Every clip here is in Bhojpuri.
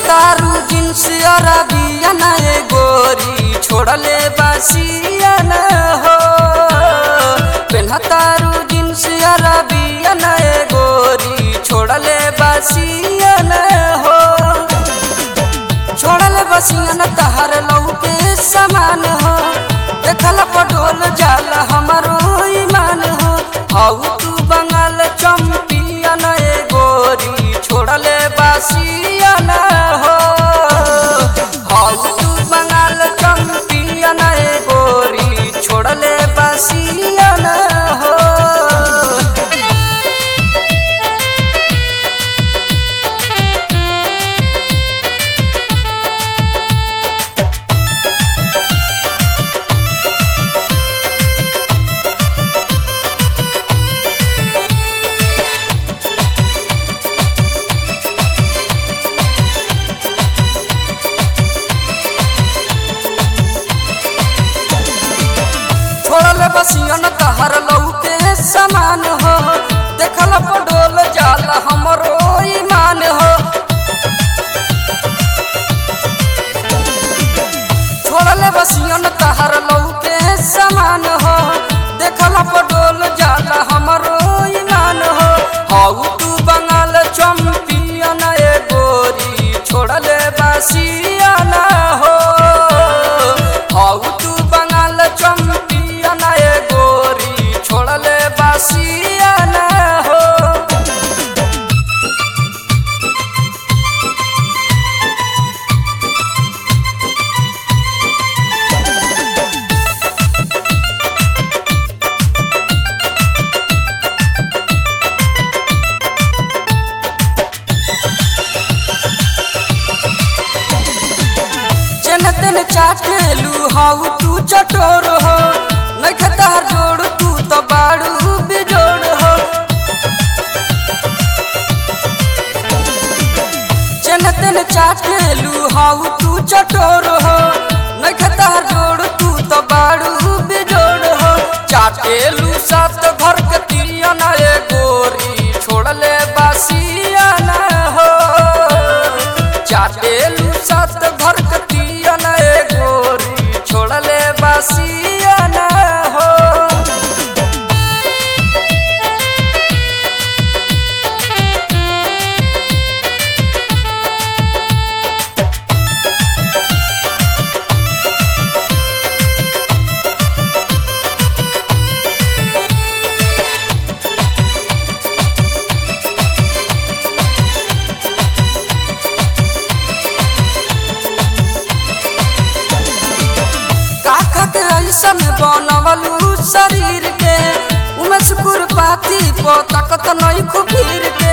पेन्हतारू जींस अरबिया नए गोरी छोड़ले बासिया न हो पेन्हतारू जींस अरबिया नए गोरी छोड़ले बासिया न हो छोड़ले बसिया न तहर लौके समान हो देखल पटोल जाल हमारो ईमान हो हाउ तू बंगाल चंपियन ए गोरी छोड़ले बासिया न हो हाउ तू बंगाल चंपियन ए गोरी छोड़ले बासिया न हो छोड़ल बसियन तहर लौके समान हो देखल पडोल जाल हमरो ईमान हो छोड़ल बसियन तहर लौके समान हो देखल पडोल जाल हमरो ईमान हो हाउ तू बंगाल चंपियन ए गोरी छोड़ले बसियन हो हाउ तू बंगाल चंपियन ए गोरी छोड़ले बसियन हो चन तेन चाटेलू हाउ तू चटोर हो नख तहर जोड़ तू तो बाड़ू बिजोड़ हो चन तेन चाटेलू हाउ तू चटोर हो नख तहर जोड़ तू तो बाड़ू बिजोड़ हो चाटेलू सात घर के तिरिया ना ए गोरी छोड़ले बासिया ना हो चाटेलू सात घर कतिया न ए गोरी छोड़ले बासिया न हो काका के ऐसन बनवलू शरीर के उमे शुकुर पाती पो ताकत नहीं खुबीर के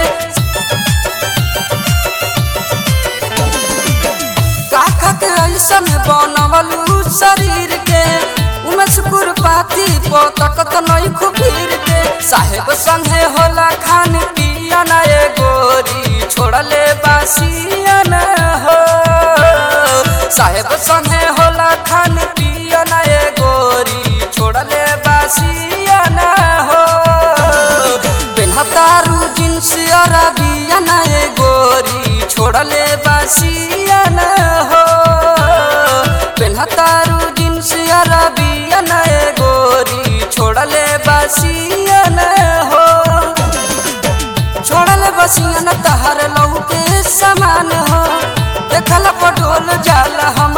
काका के ऐसन बनवलू शरीर के उमे शुकुर पाती पो ताकत नहीं खुबीर के साहेब संगे होला खान पियन ए गोरी छोड़ले बासियन हो साहेब संगे होला खान पियन ए गोरी छोड़ले बासियन हो पेन्हतारू जींस अरबियन ए गोरी छोड़ले बासियन हो पेन्हतारू जींस अरबियन ए गोरी छोड़ले बासियन हो छोड़ल बसियन तहर लौके समान हो देखल पटोल जाल हम